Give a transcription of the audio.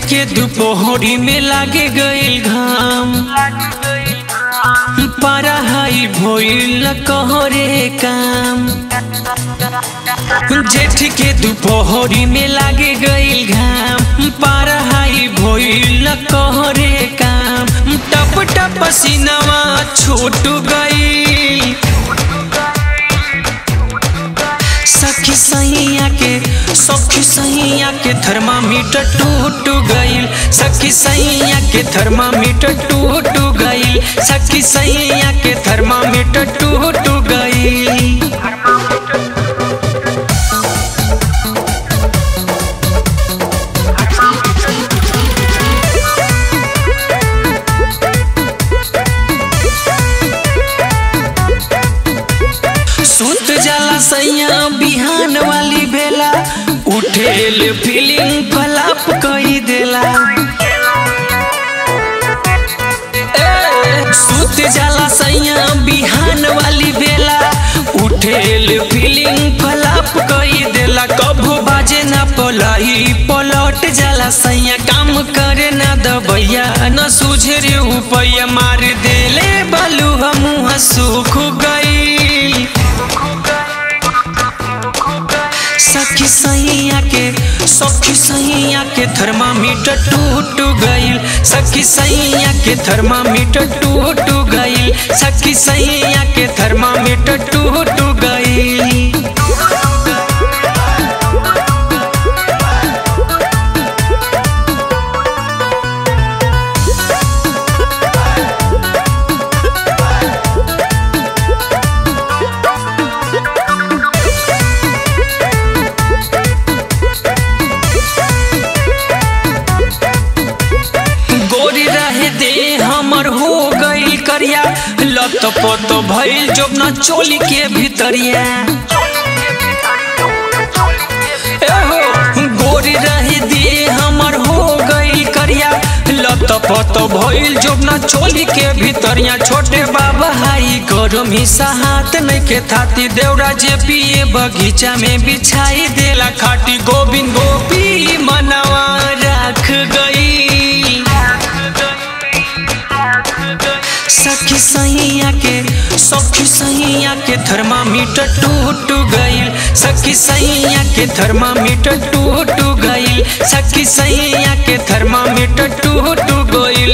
के दुपहरी में लागे गईल घाम पढ़ाई भइल कहरे काम जेठ के दुपहरी में लागे गईल घाम पढ़ाई भइल कहरे काम टप टप पसीनावा छूट गई सखी सैया के सखी सैया के थर्मामीटर टूट गईल सखी सैया के थर्मामीटर टूट गईल सखी सैया के थर्मामीटर टूट गईल सुत जाला सैया बिहान वाली बेला उठेल फीलिंग फलाप कई देला ए, सुत जाला सैया बिहान वाली बेला उठेल फीलिंग फलाप कई देला कबो बाजे ना पलाई पलट जाला सैया काम करे ना दबैया न सूझे रे उपैया मार देले बालू हम सुख गई सखी सैया के सखी सैया के थर्मामीटर टूट गईल सखी सैया के थर्मामीटर टूट गईल सखी सैया के थर्मामीटर टूट गईल गोरी रहे दे हमर हो गई करिया लत पत भइल जब न चोली के भीतरिया एहो गोरी रहे दे हमर हो गई करिया लत पत भइल जब न चोली के भीतरिया छोटे बाबा हाई गरम हिस्सा हाथ नहीं के थाती देवरा जे पिए बगीचा में बिछाई देला खाटी गोविंद गोपी मनवा राख गई सखी सैया के सखी सैया के थर्मामीटर टूट गईल सखी सैया के थर्मामीटर टूट गईल सखी सैया के थर्मामीटर टूट गईल